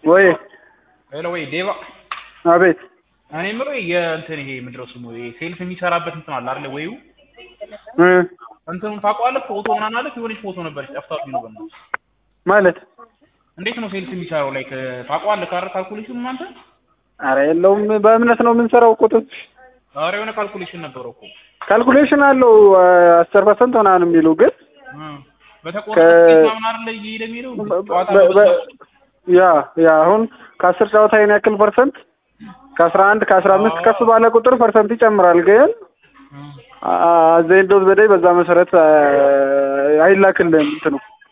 ወይ ሄሎ ወይ ዴቫ አቤት እኔ የምለው የእንትን ይሄ ምንድን ነው ስሙ ይሄ ሴልስ የሚሰራበት እንትን አለ አይደለ ወይው እ እንትኑን ታውቀዋለህ ፎቶ ምናምን አለ የሆነች ፎቶ ነበረች ጠፍታብኝ ነው በእናትህ ማለት እንዴት ነው ሴልስ የሚሰራው ላይክ ታውቀዋለህ ካረ ካልኩሌሽን አንተ አረ የለውም በእምነት ነው የምንሰራው እኮ ጥ- ኧረ የሆነ ካልኩሌሽን ነበረው እኮ ካልኩሌሽን አለው አስር ፐርሰንት ምናምን የሚሉ ግን እ በተቆረጠ ከ- ትኬት ምናምን አይደለ እየሄደ የሚለው ጨዋታ በ- በ- በበዛ ያ ያ አሁን ከአስር ጨዋታ ይሄን ያክል ፐርሰንት ከአስራ አንድ ከአስራ አምስት ከፍ ባለ ቁጥር ፐርሰንት ይጨምራል ግን እ አዘይዶት በላይ በዛ መሰረት አ- አይላክልህም እንትኑ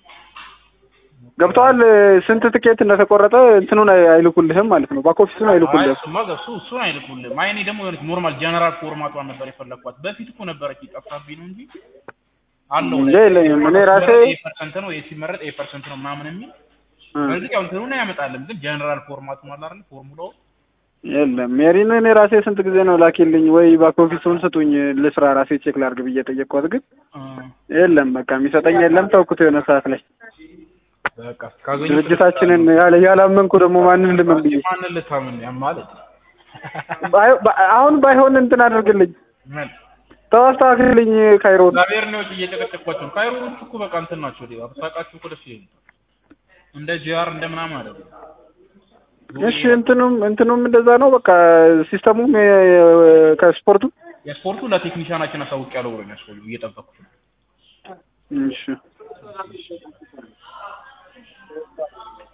ገብተዋል ስንት ትኬት እንደተቆረጠ እንትኑን አይ- አይልኩልህም ማለት ነው ባክ ኦፊሱን አይ አይልኩልህም እሱማ ገብሱ እሱን አይልኩልህም። አይ እኔ ደግሞ የሆነች ኖርማል ጀነራል ፎርማቷን ነበር የፈለግኳት። በፊት እኮ ነበረች ጠፍታብኝ ነው እንጂ አለው እንጂ የለኝም። እኔ ራሴ- ኤ ፐርሰንት ነው ሲመረጥ ኤ ፐርሰንት ነው ምናምን የሚል እ። በዚህ ያው እንትኑን ያመጣልን ግን ጀነራል ፎርማቱ ማለት አይደል ፎርሙላው የለም ሜሪን እኔ ራሴ ስንት ጊዜ ነው ላኪልኝ ወይ ባክ ኦፊሱን ስጡኝ ልስራ ራሴ ቼክ ላድርግ ብዬ ጠየቅኳት ግን እ፣ የለም በቃ የሚሰጠኝ የለም ተውኩት የሆነ ሰዓት ላይ በቃ ካገኘሁ ድርጅታችንን ያለ ያላመንኩ ደግሞ ማንን ልመን ብዬ ማንን ልታምን ያ ማለት ባይ- ባ- አሁን ባይሆን እንትን አድርግልኝ ምን ተው አስተካክልልኝ ካይሮን እግዚአብሔር ነው እየጨቀጨቋቸው ካይሮኖች እኮ በቃ እንትን ናቸው ዴባ ብታውቃቸው እኮ ደስ ይለኛል እንደ ጂአር እንደ ምናምን አይደለም እሺ እንትኑም እንትኑም እንደዛ ነው በቃ ሲስተሙም የ- ከስፖርቱ የስፖርቱ ለቴክኒሻናችን አሳውቅ ያለው ብሎ ያስፈልጉ እየጠበኩት ነው እሺ